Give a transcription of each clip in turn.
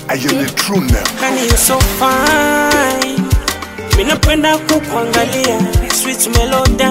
I am the true now. Honey, you so fine. Minapenda kukuangalia sweet melody,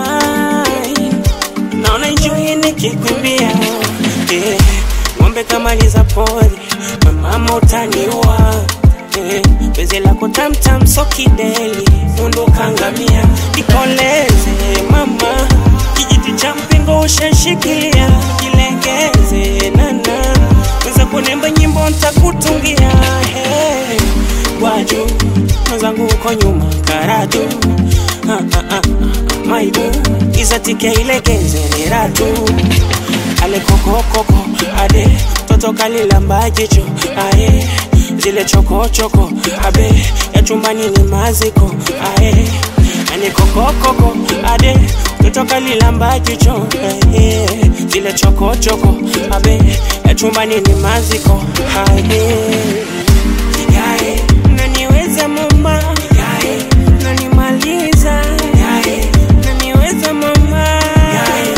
naona enjoy nikikuimbia yeah. Ng'ombe kama liza pori, mama utaniua yeah. Penzi lako tamtam so kideli, mundu kangamia, nikoleze mama, kijiti cha mpingo ushashikilia, jilengeze nana, weza kunemba nyimbo ntakutungia hey. Waju mwenzangu uko nyuma karatu ah, ah, ah, maibu izatike ilegeze ni ratu ale kokokoko ade toto kalilamba jicho aye zile chokochoko abe ya chumbani ni maziko aye ane kokokoko ade toto kalilamba jicho aye zile chokochoko abe ya chumbani ni maziko aye yae naniweza mama yae nanimaliza yae naniweza mama yae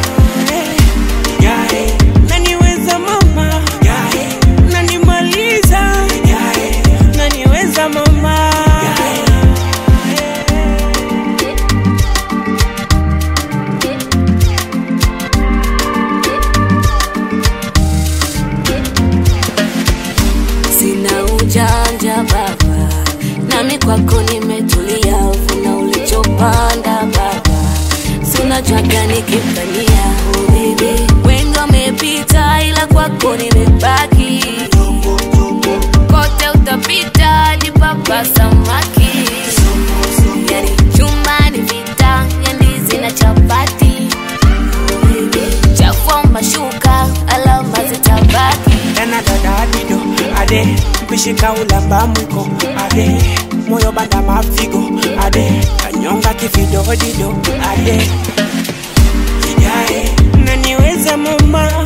yae naniweza mama yae nanimaliza yae naniweza mama yae Sina ujanja baba, nami kwako nimetulia, uvuna ulichopanda baba, sina jwaga nikifanyia oh baby, wengi wamepita, ila kwako nimebaki, kote utapita, ni papa samaki, yani chuma ni vita, ya ndizi na chapati, oh baby, chafua mashuka, alama zitabaki tena dadadido ade mpishika ulamba mwiko ade moyo banda mafigo ade kanyonga kividodido ade yae naniweza mama